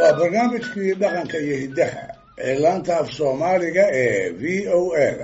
waa barnaamijkii dhaqanka iyo hiddaha ee laanta af soomaaliga ee v o a da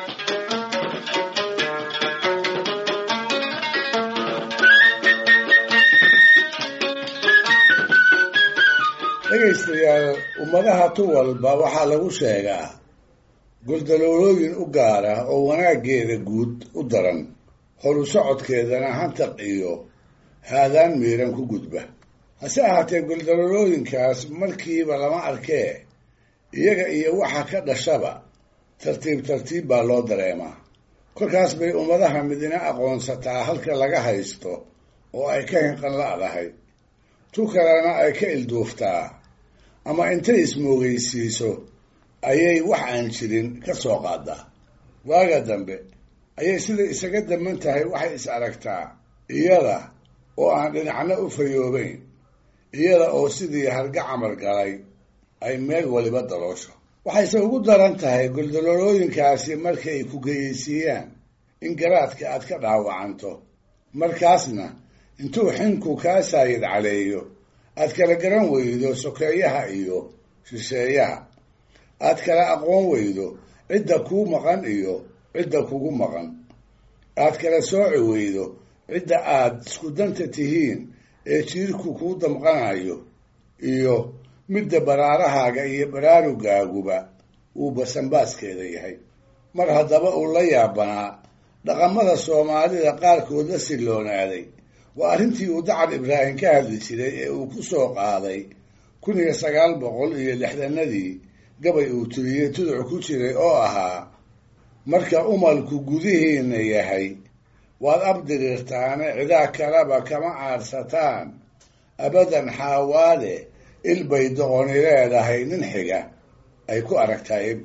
dhegaystayaal ummadaha tu walba waxaa lagu sheegaa guldaloolooyin u gaara oo wanaaggeeda guud u daran horu socodkeedana hantaq iyo haadaan miiran ku gudba hase ahaatee guldaloolooyinkaas markiiba lama arkee iyaga iyo waxa ka dhashaba tartiib tartiib baa loo dareemaa kolkaas bay ummadaha midina aqoonsataa halka laga haysto oo ay ka hinqan la'dahay tu kalena ay ka ilduuftaa ama intay ismoogeysiiso ayay wax aan jirin ka soo qaadaa waaga dambe ayay sida isaga daman tahay waxay is aragtaa iyada oo aan dhinacna u fayoobeyn iyada oo sidii harga camal galay ay meel waliba daloosho waxayse ugu daran tahay guldaloolooyinkaasi markay ku geyeysiiyaan in garaadka aad ka dhaawacanto markaasna intuu xinku kaa saayid caleeyo aad kala garan weydo sokeeyaha iyo shisheeyaha aad kala aqoon weydo cidda kuu maqan iyo cidda kugu maqan aad kala sooci weydo cidda aad isku danta tihiin ee jiirku kuu damqanayo iyo midda baraarahaaga iyo baraarugaaguba uu basanbaaskeeda yahay mar haddaba uu la yaabanaa dhaqamada soomaalida qaarkood la silloonaaday waa arrintii uu dacar ibraahim ka hadli jiray ee uu ku soo qaaday kun iyo sagaal boqol iyo lixdanadii gabay uu tiriyey tuduc ku jiray oo ahaa marka umalku gudihiinna yahay waad abdiriirtaane cidaa kaleba kama aadsataan abadan xaawaade ilbay doqoni leedahay nin xiga ay ku aragtaa eb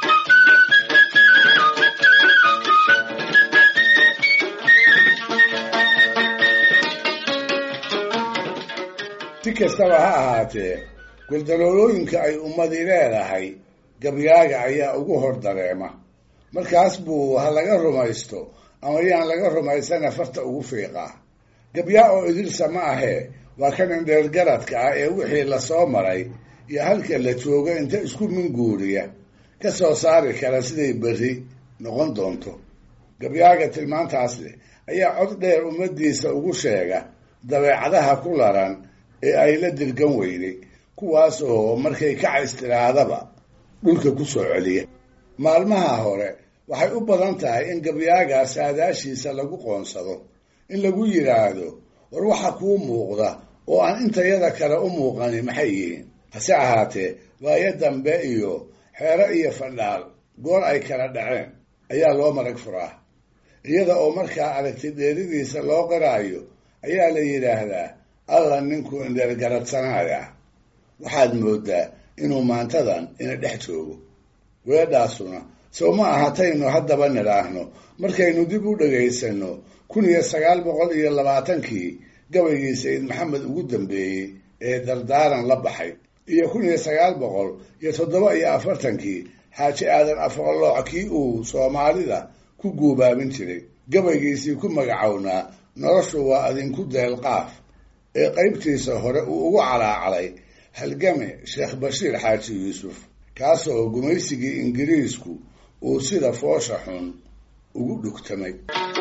si kastaba ha ahaatee guldaloolooyinka ay ummadi leedahay gabyaaga ayaa ugu hor dareema markaas buu ha laga rumaysto ama yaan laga rumaysana farta ugu fiiqaa gabyaa oo idilsa ma ahee waa kan indheergaradka ah ee wixii lasoo maray iyo halka la joogo inta isku minguuriya ka soo saari kara siday berri noqon doonto gabyaaga tilmaantaas leh ayaa cod dheer ummadiisa ugu sheega dabeecadaha ku laran ee ay la dirgan weyday kuwaas oo markay kacays tiraadaba dhulka ku soo celiya maalmaha hore waxay u badan tahay in gabyaaga saadaashiisa lagu qoonsado in lagu yidhaahdo war waxa kuu muuqda oo aan intayada kale u muuqani maxay yihiin hase ahaatee waayo dambe iyo xeero iyo fandhaal goor ay kala dhaceen ayaa loo marag furaa iyada oo markaa aragti dheeridiisa loo qaraayo ayaa la yidhaahdaa alla ninkuu indheergaradsanaaya waxaad moodaa inuu maantadan ina dhex joogo weedhaasuna sow ma ahataynu haddaba nidhaahno markaynu dib u dhagaysano kun iyo sagaal boqol iyo labaatankii gabaygii sayid maxamed ugu dambeeyey ee dardaaran la baxay iyo kun iyo sagaal boqol iyo toddoba iyo afartankii xaaji aadan afqalooc kii uu soomaalida ku guubaabin jiray gabaygiisii ku magacownaa noloshu waa adinku deelqaaf ee qaybtiisa hore uu ugu calaacalay halgame sheekh bashiir xaaji yuusuf kaasoo gumaysigii ingiriisku uu sida foosha xun ugu dhugtamay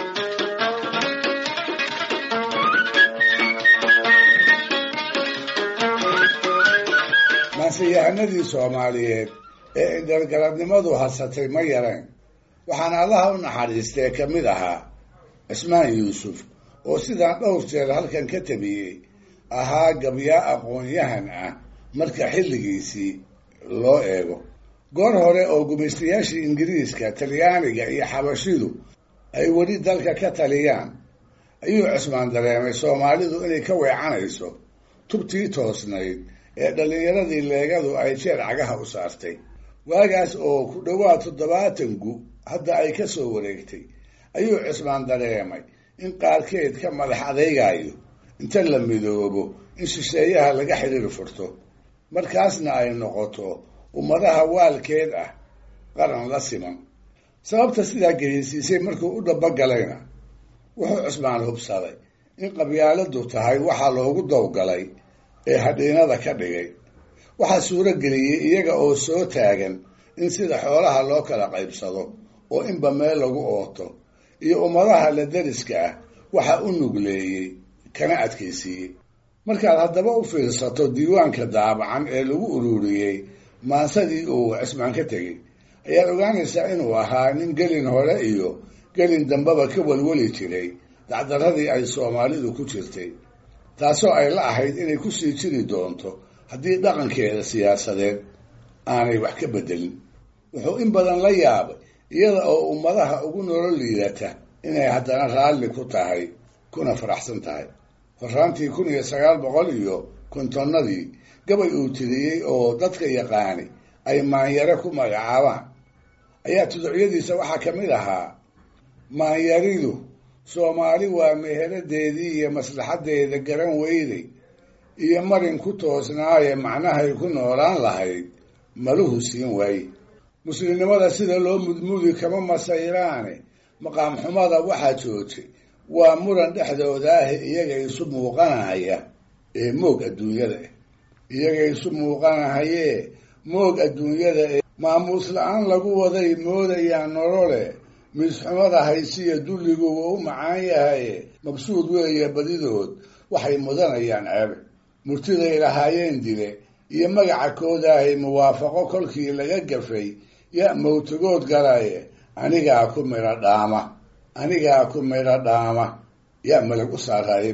maanseyahanadii soomaaliyeed ee indhergaradnimadu hasatay ma yareen waxaana allaha u naxariistee ka mid ahaa cismaan yuusuf oo sidaan dhowr jeer halkan ka tabiyey ahaa gabyaa aqoon-yahan ah marka xilligiisii loo eego goor hore oo gumaystayaashii ingiriiska talyaaniga iyo xabashidu ay weli dalka ka taliyaan ayuu cismaan dareemay soomaalidu inay ka weecanayso tubtii toosnayd ee dhallinyaradii leegadu ay jeer cagaha u saartay waagaas oo ku dhowaad toddobaatan gu hadda ay ka soo wareegtay ayuu cismaan dareemay in qaarkeed ka madax adeygayo inta la midoobo in shisheeyaha laga xidhiir furto markaasna ay noqoto ummadaha waalkeed ah qaran la siman sababta sidaa geheysiisay markuu u dhabagalayna wuxuu cismaan hubsaday in qabyaaladu tahay waxaa loogu dawgalay ee hadhiinada ka dhigay waxaa suuro geliyey iyaga oo soo taagan in sida xoolaha loo kala qaybsado oo inba meel lagu ooto iyo ummadaha la dariska ah waxaa u nugleeyey kana adkaysiiyey markaad haddaba u fiirsato diiwaanka daabacan ee lagu ururiyey maansadii uu cismaan ka tegey ayaad ogaanaysaa inuu ahaa nin gelin hore iyo gelin dambeba ka welweli jiray dacdaradii ay soomaalidu ku jirtay taasoo ay la ahayd inay kusii jiri doonto haddii dhaqankeeda siyaasadeed aanay wax ka bedelin wuxuu in badan la yaabay iyada oo ummadaha ugu nolol liidata inay haddana raalli ku tahay kuna faraxsan tahay horaantii kun iyo sagaal boqol iyo kontonnadii gabay uu tiriyey oo dadka yaqaani ay maanyare ku magacaabaan ayaa tuducyadiisa waxaa ka mid ahaa maanyaridu soomaali waa meheradeedii iyo maslaxaddeeda garan weyday iyo marin ku toosnaaye macnahay ku noolaan lahayd maluhu siin waaye muslimnimada sida loo mudmudi kama masayraane maqaam xumada waxaa joojay waa muran dhexdooda ah iyaga isu muuqanaya ee moog adduunyada ah iyaga isu muuqanahayee moog adduunyada ee maamuus la-aan lagu waday moodayaan nolole miisxumada haysiya dulligu waa u macaan yahaye mabsuud weeye badidood waxay mudanayaan ceebe murtiday lahaayeen dile iyo magaca koodaahay muwaafaqo kolkii laga gafay ya mawtagood galaye anigaa ku midho dhaama anigaa ku midho dhaama yaa malag u saaraaye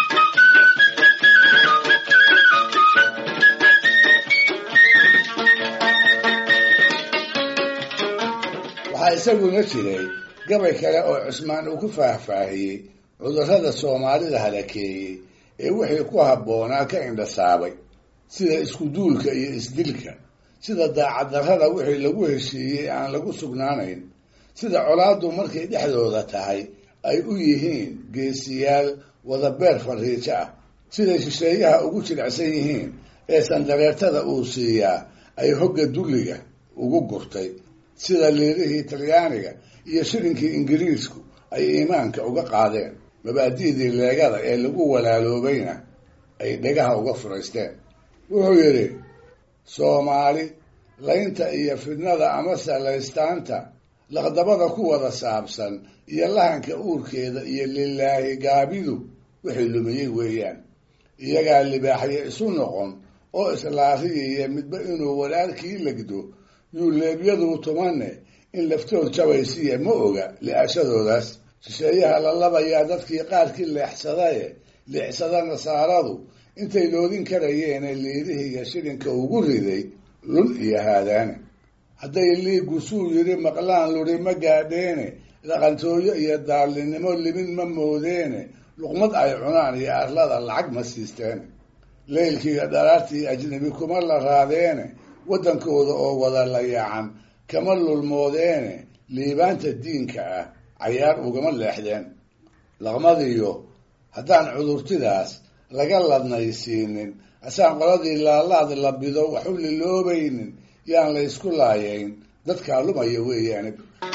waxaa isaguna jiray gabay kale oo cusmaan uu ku faahfaahiyey cudurrada soomaalida halakeeyey ee wixii ku habboonaa ka indhasaabay sida iskuduulka iyo isdilka sida daacaddarrada wixii lagu heshiiyey aan lagu sugnaanayn sida colaaddu markay dhexdooda tahay ay u yihiin geesiyaal wadabeer fariijo ah siday shisheeyaha ugu jilicsan yihiin ee sandareertada uu siiyaa ay hogga dulliga ugu gurtay sida liirihii talyaaniga iyo shilinkii ingiriisku ay iimaanka uga qaadeen mabaadi'dii leegada ee lagu walaaloobayna ay dhegaha uga furaysteen wuxuu yidhi soomaali laynta iyo fidnada amase laystaanta laqdabada ku wada saabsan iyo lahanka uurkeeda iyo lilaahi gaabidu wixii lumiyey weeyaan iyagaa libaaxyo isu noqon oo islaariyaya midba inuu walaalkii legdo yuuleebyaduu tumane in laftood jabaysiya ma oga li-ashadoodaas shisheeyaha la labayaa dadkii qaarkii leexsadaye leexsada nasaaradu intay loodin karayeene liirihiiyo shilinka ugu riday lun iyo haadaane hadday liigu suu yidhi maqlaan luri ma gaadheene dhaqantooyo iyo daallinimo limin ma moodeene luqmad ay cunaan iyo arlada lacag ma siisteene leylkiiyo dharaartii ajnabi kuma la raadeene waddankooda oo wada layaacan kama lulmoodeene liibaanta diinka ah cayaar ugama leexdeen laqmadiyo haddaan cudurtidaas laga ladnaysiinin asaan qoladii laalaad la bido wax u liloobaynin yaan la ysku laayayn dadkaa lumaya weeyaane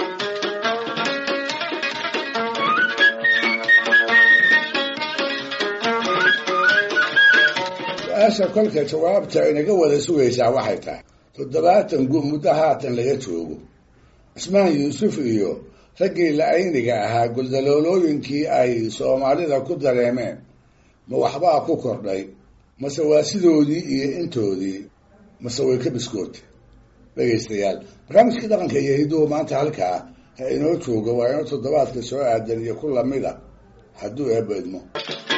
su-aasha kolka jawaabta inaga wada sugaysaa waxay tahay toddobaatan gu muddo haatan laga joogo cismaan yuusuf iyo raggii la-ayniga ahaa guldaloolooyinkii ay soomaalida ku dareemeen ma waxbaa ku kordhay mase waa sidoodii iyo intoodii mase way ka biskootay dhegaystayaal barnaamijkii dhaqanka iyo hidduhu maanta halkaa ha inoo joogo waa inoo toddobaadka soo aadan iyo ku lamid a hadduu eebba idmo